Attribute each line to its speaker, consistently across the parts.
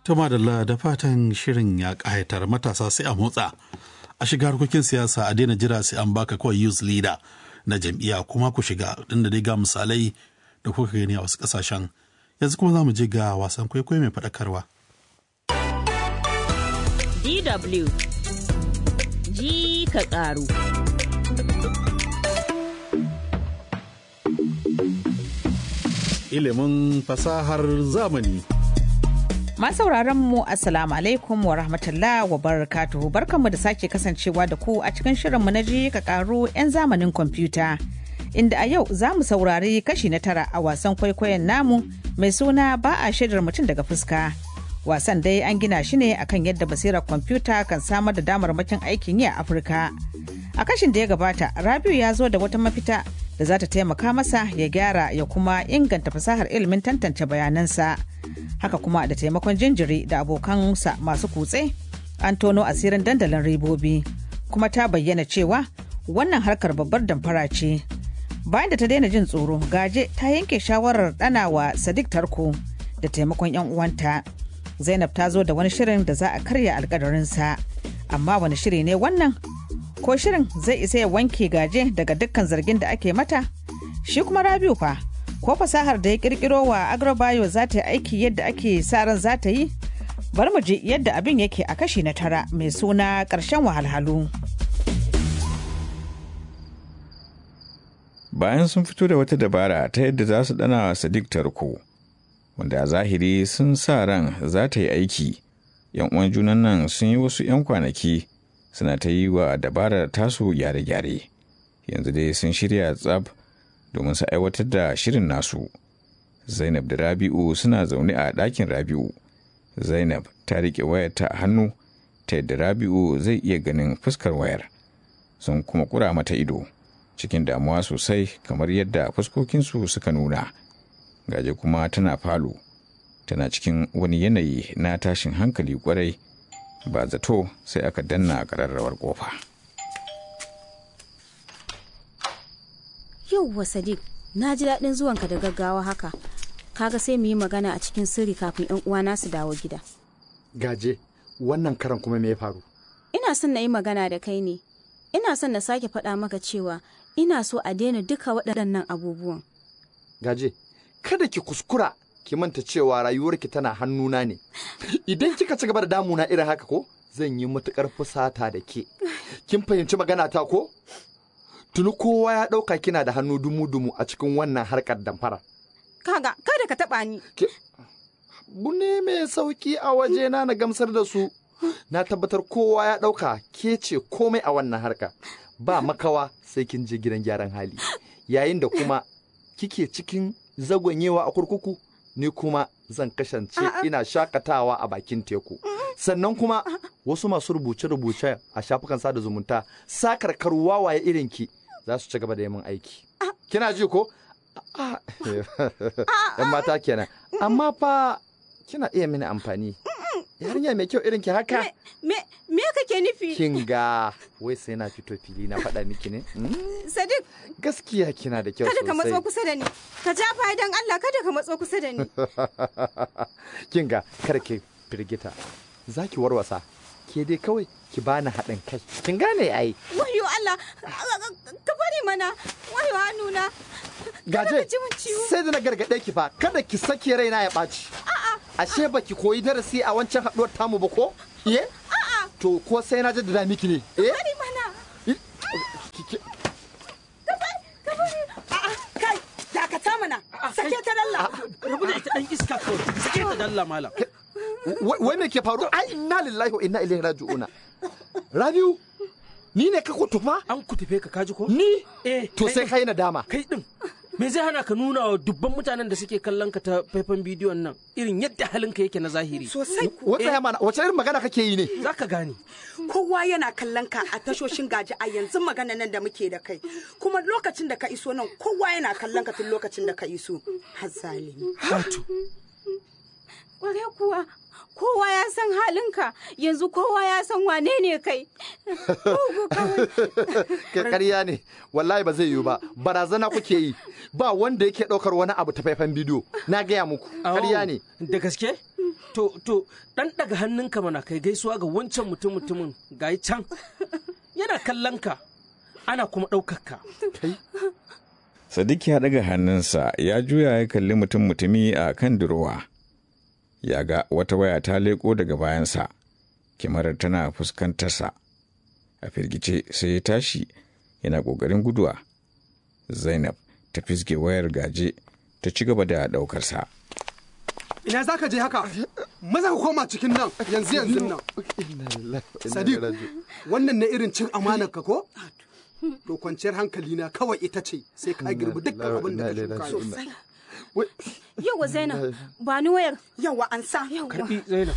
Speaker 1: ta madalla da fatan shirin ya ƙayatar matasa sai a motsa a shiga harkokin siyasa a daina jira sai an baka kawai youth leader na jam'iyya kuma ku shiga inda dai ga misalai da kuka gani a wasu ƙasashen yanzu kuma za mu je ga wasan kwaikwayo mai faɗakarwa.
Speaker 2: DW ji ka ƙaru.
Speaker 1: Ilimin fasahar zamani.
Speaker 3: sauraron mu assalamu alaikum wa rahmatullah wa barakatuhu barkanmu da sake kasancewa da ku a cikin shirinmu na ji ka karu 'yan zamanin kwamfuta inda a yau za mu saurari kashi na tara a wasan kwaikwayon namu mai suna ba a shaidar mutum daga fuska wasan dai an gina shi ne akan yadda basirar kwamfuta kan samar da damarmakin aikin yi a afirka a kashin da ya gabata rabiu ya zo da wata mafita da za ta taimaka masa ya gyara ya kuma inganta fasahar ilimin tantance bayanansa haka kuma da taimakon jinjiri da abokansa masu kutse an tono asirin dandalin ribobi kuma ta bayyana cewa wannan harkar babbar damfara ce bayan da ta daina jin tsoro gaje ta yanke shawarar ɗanawa sadiq tarko da taimakon yan uwanta zainab ta zo da wani shirin da za a karya alkadarinsa amma wani shiri ne wannan ko shirin zai isa ya wanke gaje daga dukkan zargin da ake mata shi kuma rabiu fa ko fasahar da ya kirkiro wa agrobayo za ta yi aiki yadda ake sa ran za ta yi bari mu ji yadda abin yake a kashi na tara mai suna ƙarshen wahalhalu
Speaker 4: bayan sun fito da wata dabara ta yadda za su dana sadiq tarko wanda a zahiri sun sa ran za ta yi aiki yan uwan junan nan sun yi wasu 'yan kwanaki suna ta yi wa dabarar tasu gyare-gyare yanzu dai sun shirya tsab domin su aiwatar da shirin nasu zainab da rabi'u suna zaune a ɗakin rabi'u zainab ta riƙe wayar ta a hannu ta yadda rabi'u zai iya ganin fuskar wayar sun kuma kura mata ido cikin damuwa sosai kamar yadda fuskokinsu suka nuna gaje kuma tana falo tana cikin wani yanayi na tashin hankali kwarai ba zato sai aka danna ƙararrawar ƙofa.
Speaker 5: Yauwa Sadiq, na ji daɗin zuwanka da gaggawa haka. Kaga sai mu yi magana a cikin sirri kafin 'yan uwana su dawo gida.
Speaker 6: Gaje, wannan karan kuma me ya faru?
Speaker 5: Ina son na yi magana da kai ne. Ina son na sake faɗa maka cewa ina so a daina duka waɗannan abubuwan.
Speaker 6: Gaje, kada ki kuskura ki manta cewa rayuwarki tana hannuna ne. Idan kika ci gaba da damuna irin haka ko, zan yi matuƙar fusata da ke. Kin fahimci magana ta ko? Tuni kowa ya ɗauka kina da hannu dumu-dumu a cikin wannan harkar damfara.
Speaker 5: Kaga, kada ka taɓa ni.
Speaker 6: Bune mai sauki a wajena na gamsar da su. Na tabbatar kowa ya ɗauka ke ce komai a wannan harka. Ba makawa sai kin je gidan gyaran hali. Yayin da kuma kike cikin zagonyewa a kurkuku, ni kuma zan kasance ina shakatawa a bakin teku. Sannan kuma wasu masu rubuce-rubuce a shafukan sada zumunta sakarkar wawaye irinki za su ci gaba da yamin aiki. Kina ji ko? ‘Yan mata kenan. Amma fa kina iya mini amfani. Yarinya mai kyau irinki haka?
Speaker 5: Me, me kake nufi?
Speaker 6: Kin ga wai sai na fito fili na faɗa miki ne?
Speaker 5: Sadiq.
Speaker 6: Gaskiya kina da kyau sosai.
Speaker 5: Kada ka matso kusa da ni. Ka ja fa'idan Allah kada ka matso kusa da ni.
Speaker 6: Kin ga kar ki firgita. Za ki warwasa. Ke dai kawai ki bani haɗin kai. Kin gane ai.
Speaker 5: Wayo Allah. Ka bari mana. Wayo hannuna.
Speaker 6: Gaje, sai da na gargaɗe ki fa kada ki sake raina ya ɓaci. Ashe ba ki koyi darasi a wancan haɗuwar tamu ba ko? Iye? To ko sai na jaddada miki ne? Eh?
Speaker 5: Bari mana.
Speaker 7: Kai, dakata mana. Sake ta dalla.
Speaker 8: Rabu da ita ɗan iska kawai. Sake ta dalla malam.
Speaker 6: Wai me ke faru? Ai inna lillahi wa inna ilaihi raji'una. Rabiu, ni ne ka kutufa?
Speaker 8: An kutufe ka kaji ko?
Speaker 6: Ni?
Speaker 8: Eh.
Speaker 6: To sai kai na dama.
Speaker 8: Kai din. Me zai hana ka nuna wa dubban mutanen da suke kallon ka ta faifan bidiyon nan irin yadda halinka yake na zahiri.
Speaker 7: Sosai.
Speaker 6: Wata ya mana wace irin magana kake yi ne?
Speaker 8: Za ka gane.
Speaker 7: Kowa yana kallon ka a tashoshin gaji a yanzu magana nan da muke da kai. Kuma lokacin da ka iso nan kowa yana kallon ka tun lokacin da ka iso. Hazalimi.
Speaker 8: Hatu.
Speaker 5: Kware kuwa kowa ya san halinka yanzu kowa ya san wane ne kai.
Speaker 6: Ƙarya ne, wallahi ba zai yiwu ba, barazana kuke yi, ba wanda yake ɗaukar wani abu ta faifan bidiyo, na gaya muku, ƙarya ne.
Speaker 8: Da gaske? To, to, ɗan ɗaga hannunka mana kai gaisuwa ga wancan mutum mutumin gayi can. Yana kallon ka, ana kuma ɗaukar ka.
Speaker 4: Sadiq ya ɗaga hannunsa ya juya ya kalli mutum mutumi a kan durowa. Ya ga wata waya ta leƙo daga bayansa, kyamarar tana fuskantarsa. A firgice sai ya tashi yana ƙoƙarin guduwa. Zainab ta fisge wayar gaje ta ci gaba da ɗaukarsa.
Speaker 9: Ina za ka je haka? Maza ka koma cikin nan yanzu yanzu nan. Sadiq, wannan na irin cin amanar ka ko? To kwanciyar hankali na kawai ita ce sai ka girbi dukkan abin da ka shuka.
Speaker 5: Yauwa Zainab, ba ni wayar.
Speaker 7: Yawa an sa.
Speaker 8: Karɓi Zainab.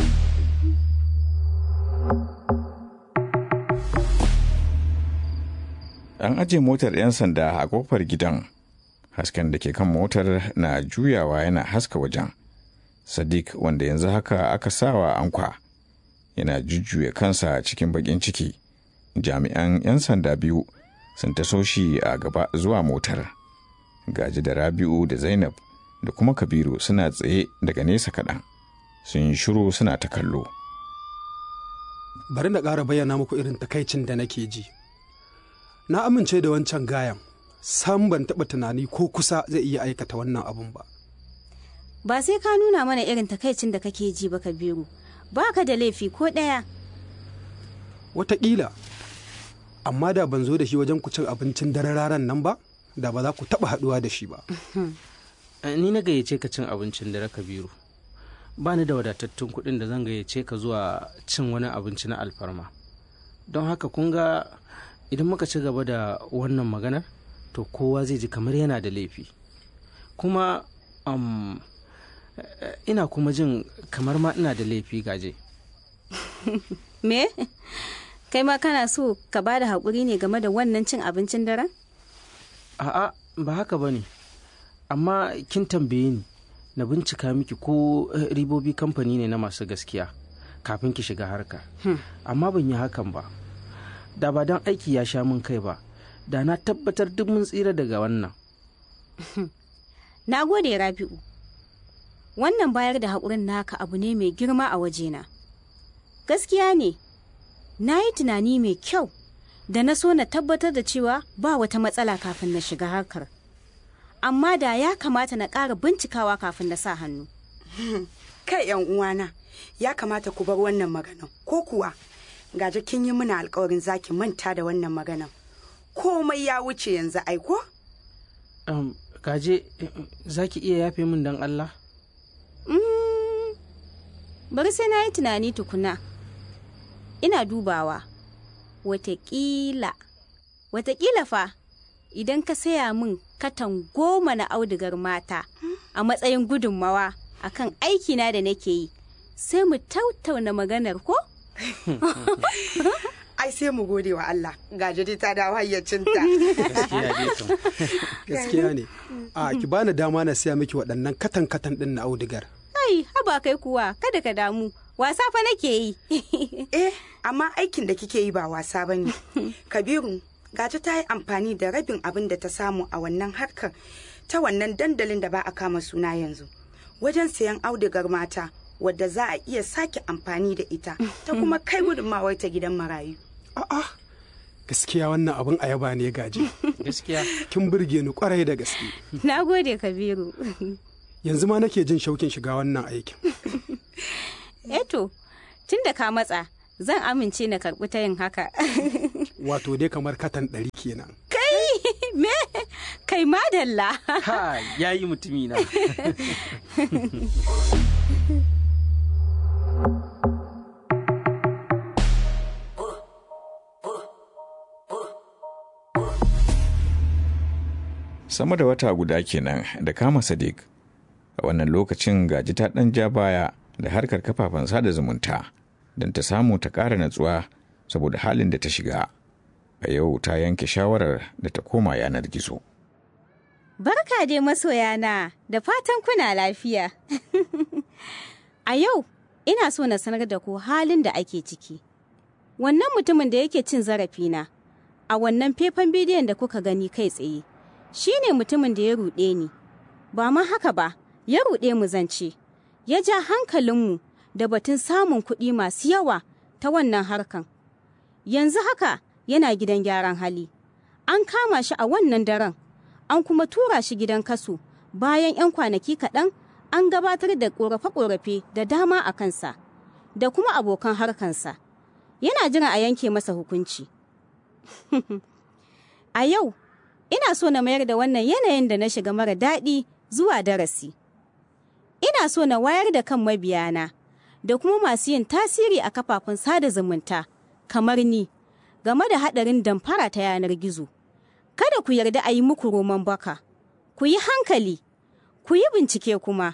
Speaker 4: An aje motar 'yan sanda a kofar gidan. Hasken da ke kan motar na juyawa yana haska wajen. Sadiq wanda yanzu haka aka sawa ankwa yana jujjuya kansa cikin bakin ciki. Jami'an 'yan sanda biyu sun taso shi a gaba zuwa motar. Gaji da Rabi'u da Zainab da kuma Kabiru suna tsaye daga nesa kaɗan. Sun yi shiru suna ta kallo.
Speaker 9: Bari na ƙara bayyana muku irin takaicin da nake ji. Na amince da wancan gayan, sam ban taɓa tunani ko kusa zai iya aikata wannan abun ba.
Speaker 5: Ba sai ka nuna mana irin takaicin da kake ji ba Kabiru. Ba ka da laifi ko ɗaya.
Speaker 9: Wataƙila, amma da ban zo da shi wajen ku cin abincin dare raran nan ba, da ba za ku taɓa haɗuwa da shi ba.
Speaker 8: Ni na gayyace ka cin abincin dare Kabiru. Ba ni da wadatattun kuɗin da zan gayyace ka zuwa cin wani abinci na alfarma. Don haka kun ga idan muka ci gaba da wannan maganar to kowa zai ji kamar yana da laifi. Kuma um, ina kuma jin kamar ma ina da laifi gaje.
Speaker 5: Me? Kai ma kana so ka ba da haƙuri ne game da wannan cin abincin daren?
Speaker 8: A'a ba haka ba ne, amma kin tambaye ni na bincika miki ko eh, ribobi kamfani ne na masu gaskiya kafin ki shiga harka. Amma ban yi hakan ba. Da ba don aiki ya sha min kai ba, da na tabbatar duk mun tsira daga wannan.
Speaker 5: Na gode Rabi'u. Wannan bayar da haƙurin naka abu ne mai girma a wajena. Gaskiya ne, na yi tunani mai kyau da na so na tabbatar da cewa ba wata matsala kafin na shiga harkar. Amma da ya kamata na ƙara bincikawa kafin na sa hannu.
Speaker 7: Kai yan uwana, ya kamata ku bar wannan maganan. Ko kuwa, gaje kin yi mana alkawarin zaki manta da wannan maganan. Komai ya wuce yanzu aiko?
Speaker 8: Um, gaje, eh, za ki iya yafe min don Allah?
Speaker 5: Mm, bari sai na yi tunani tukuna. Ina dubawa. Wataƙila, wataƙila fa, idan ka saya min katan goma na audigar mata a matsayin gudunmawa akan aikina da nake yi, sai mu tautauna maganar ko?
Speaker 7: Ai sai mu gode wa Allah, gaje dai ta dawo hayyacinta.
Speaker 8: Gaskiya dai kam.
Speaker 9: Gaskiya ne. A ki bani dama na siya miki waɗannan katan katan ɗin na audigar.
Speaker 5: Ai, haba kai kuwa, kada ka damu, wasa fa nake yi.
Speaker 7: Eh, amma aikin da kike yi ba wasa ba ne. Kabiru, gaje ta yi amfani da rabin abin da ta samu a wannan harkar ta wannan dandalin da ba a kama suna yanzu. Wajen sayan audigar mata wadda za a iya sake amfani da ita ta kuma kai gudunmawar ta gidan marayu.
Speaker 9: A'a, gaskiya wannan abin ayaba ne gaji.
Speaker 8: Gaskiya.
Speaker 9: Kin burge ni kwarai da gaske.
Speaker 5: Na gode Kabiru.
Speaker 9: Yanzu ma nake jin shaukin shiga wannan aikin.
Speaker 5: Eto, tun da ka matsa, zan amince na karɓi ta yin haka.
Speaker 9: Wato dai kamar katan ɗari kenan.
Speaker 5: Kai, me? Kai madalla.
Speaker 8: Ha, ya yi mutumina.
Speaker 4: sama da wata guda kenan da kama sadiq a wannan lokacin gaji ta ɗan ja baya da harkar kafafen sada zumunta don ta samu ta ƙara natsuwa saboda halin da ta shiga a yau ta yanke shawarar da ta koma yanar gizo
Speaker 5: Barka dai masoyana, da fatan kuna lafiya. A yau, ina so na sanar da ku halin da ake ciki. Wannan mutumin da yake cin zarafina, a wannan faifan bidiyon da kuka gani kai tsaye, shi ne mutumin da ya ruɗe ni. Ba ma haka ba, ya ruɗe mu zance. ya ja hankalinmu da batun samun kuɗi masu yawa ta wannan harkan. Yanzu haka yana gidan gyaran hali. An kama shi a wannan daren, an kuma tura shi gidan kaso bayan 'yan kwanaki kaɗan an gabatar da ƙorafe-ƙorafe da dama a kansa, da kuma abokan harkansa. Yana jira a yanke masa hukunci. a yau, ina so na mayar da wannan yanayin da na shiga mara daɗi zuwa darasi. Ina so na wayar da kan mabiyana da kuma masu yin tasiri a kafafen sada zumunta kamar ni game da haɗarin damfara ta yanar gizo. Kada ku yarda a yi muku roman baka, ku yi hankali, ku yi bincike kuma.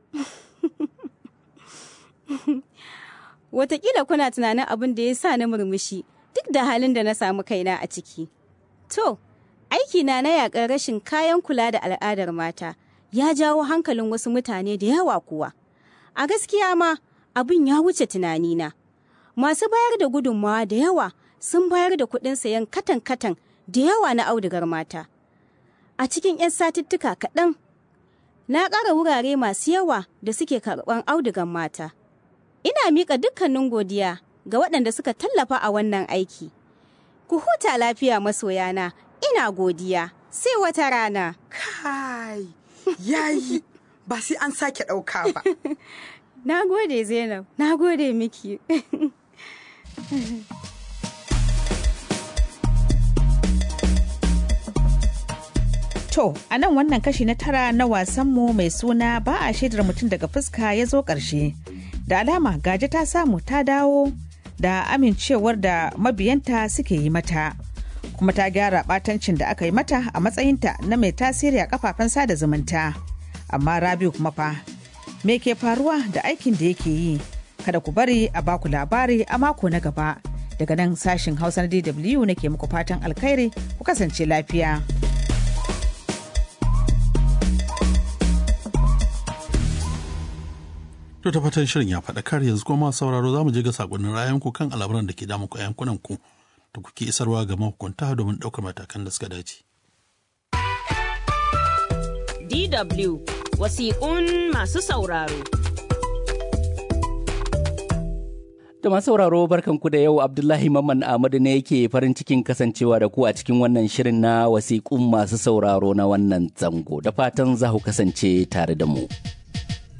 Speaker 5: Wataƙila kuna tunanin abin da ya sa na murmushi duk da halin da na samu kaina a ciki. To, aikina na yaƙar rashin kayan kula da al'adar mata ya jawo hankalin wasu mutane da yawa kuwa. A gaskiya ma abin ya wuce tunanina. Masu bayar da gudunmawa da yawa sun bayar da kuɗin sayan katan-katan da yawa na audugar mata. A cikin 'yan satuttuka kaɗan, na ƙara wurare masu yawa da suke karɓar audugar mata. Ina miƙa dukkanin godiya ga waɗanda suka tallafa a wannan aiki. Ku huta lafiya masoyana, ina godiya, sai wata rana.
Speaker 7: Kai, yayi, ba sai an sake ɗauka ba.
Speaker 5: Na gode Zainab, na gode miki.
Speaker 3: To, a nan wannan kashi na tara na wasanmu mai suna ba a shaidar mutum daga fuska ya zo ƙarshe. Da alama gaji ta samu ta dawo da amincewar da mabiyanta suke yi mata. Kuma ta gyara batancin da aka yi mata a matsayinta na mai tasiri a kafafen sada zumunta. Amma Rabiu kuma fa, me ke faruwa da aikin da yake yi? Kada ku bari a baku labari a mako na gaba. Daga nan sashin Hausa na DW nake muku fatan alkhairi ku kasance lafiya.
Speaker 1: To ta fatan shirin ya faɗakar yanzu kuma sauraro za mu je ga sakonnin rayanku kan al'amuran da ke damu ku yankunan ku da kuke isarwa ga mahukunta domin ɗaukar matakan da suka dace.
Speaker 2: DW wasiƙun masu sauraro.
Speaker 10: Da masu sauraro barkanku da yau Abdullahi Mamman Ahmadu ne yake farin cikin kasancewa da ku a cikin wannan shirin na wasiƙun masu sauraro na wannan zango da fatan za ku kasance tare da mu.